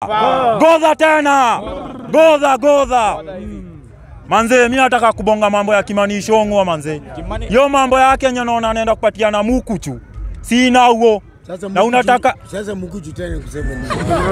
godha tena, godha godha. Manze, mi nataka kubonga mambo ya Kimani Ichung'wa manze. Yo mambo yake yenye naona anaenda kupatiana mukuchu, sina huo Sasa na unataka sasa mkuchu tena kusema nini?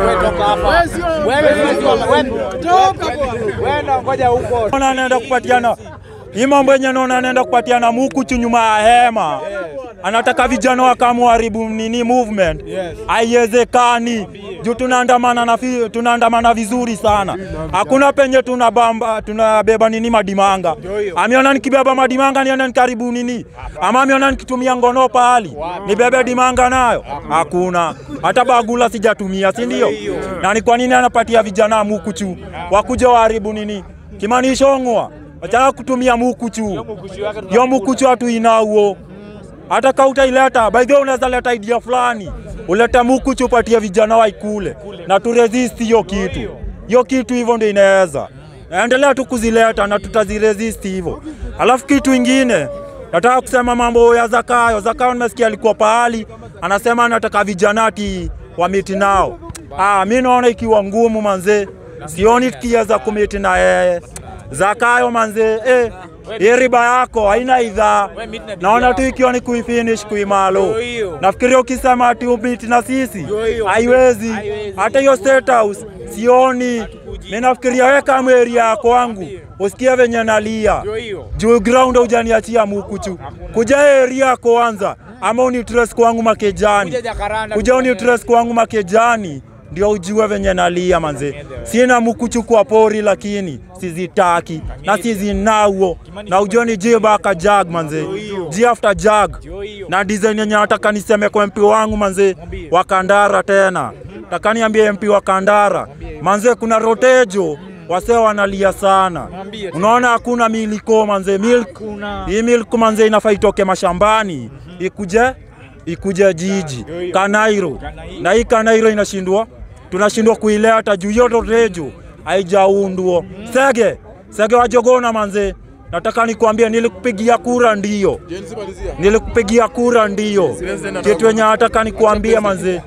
Naona anaenda kupatiana hii mambo yenye naona anaenda kupatiana mukuchu nyuma ya hema. Anataka vijana wakamuharibu nini movement. Haiwezekani. Juu tunaandamana na fi- tunaandamana vizuri sana. Hakuna penye tunabamba tunabeba nini madimanga. Ameona nikibeba madimanga nienda nikaribu nini? Ama ameona nikitumia ngono pahali. Nibebe dimanga nayo? Hakuna. Hata bagula sijatumia, si ndio? Na ni kwa nini anapatia vijana mukuchu? Wakuja waharibu nini? Kimani Ichung'wa. Acha kutumia mukuchu. Yo mukuchu hatu inauo. Hata kama utaileta, by the way unaweza leta idea fulani. Uleta mukuchu upatie vijana waikule na tu resist hiyo kitu. Hiyo kitu hivyo ndio inaweza. Endelea tu kuzileta na tutaziresist hivyo. Alafu kitu ingine nataka kusema mambo ya Zakayo. Zakayo nimesikia alikuwa pahali anasema anataka vijana ati wamiti nao. Ah, mimi naona ikiwa ngumu manze. Sioni tukiweza kumiti na yeye. Zakayo manze, eh, hii riba yako haina idhaa. Naona tu ikiwa ni kuifinish kuimalo. Nafikiria ukisema ati umiti na sisi haiwezi. Hata hiyo state house sioni. Mimi nafikiria wewe kama area yako wangu usikie venye nalia juu ground hujaniachia mukuchu. Kuja area yako kwanza, ama unitres kwangu makejani, kuja unitres kwangu makejani ndio ujue venye nalia manze. Sina mukuchu kwa pori, lakini sizitaki na sizinauo, na ujue ni jibaka jag manze, ji after jag na design yenye nataka niseme kwa MP wangu manze wa Kandara tena, nataka niambie MP wa Kandara manze, kuna rotejo wase wanalia sana, unaona hakuna miliko manze, milk hii milk manze inafaa itoke mashambani ikuje ikuje jiji Kanairo, na hii Kanairo inashindwa, tunashindwa kuileta juu hiyo rotejo haijaundwa. Sege Sege wajogona manze, nataka nikwambie, nilikupigia kura ndio, nilikupigia kura ndio, kitu yenye nataka nikwambie manze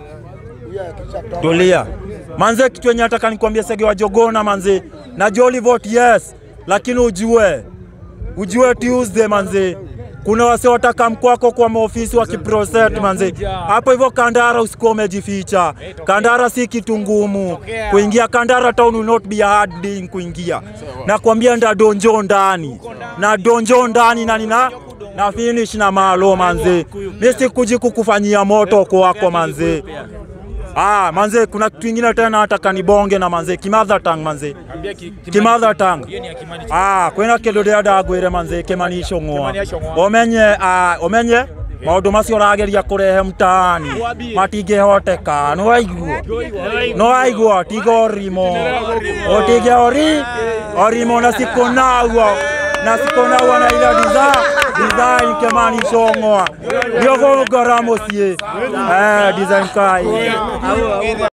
Tulia. Manze kitu yenye nataka nikwambia Sege wa Jogona manze. Najua ulivote yes, lakini ujue ujue Tuesday manze. Kuna wase wataka mkwako kwa maofisi wa kiproset manze. Hapo hivyo Kandara usikuwa umejificha. Kandara si kitu ngumu. Kuingia Kandara town will not be a hard thing kuingia. Nakwambia nda donjo ndani. Na donjo ndani na nina na finish na malo manze. Mimi sikuji kukufanyia moto kwako manze. Ah, manze kuna kitu ingine tena nataka nibonge na manze kimadha tang manze. Kimadha tang. Ah, kwena kedode adagwire manze Kimani Ichung'wa. Omenye ah, omenye maundu macio ũrageria kũrehe mtaani matingĩhoteka nĩ waigua nĩ waigua tiga ũrimũ ũtige ũri ũrimũ na siku nauo na siku nauo na ile design design Kimani Ichung'wa ndio gũngora mũciĩ eh design kai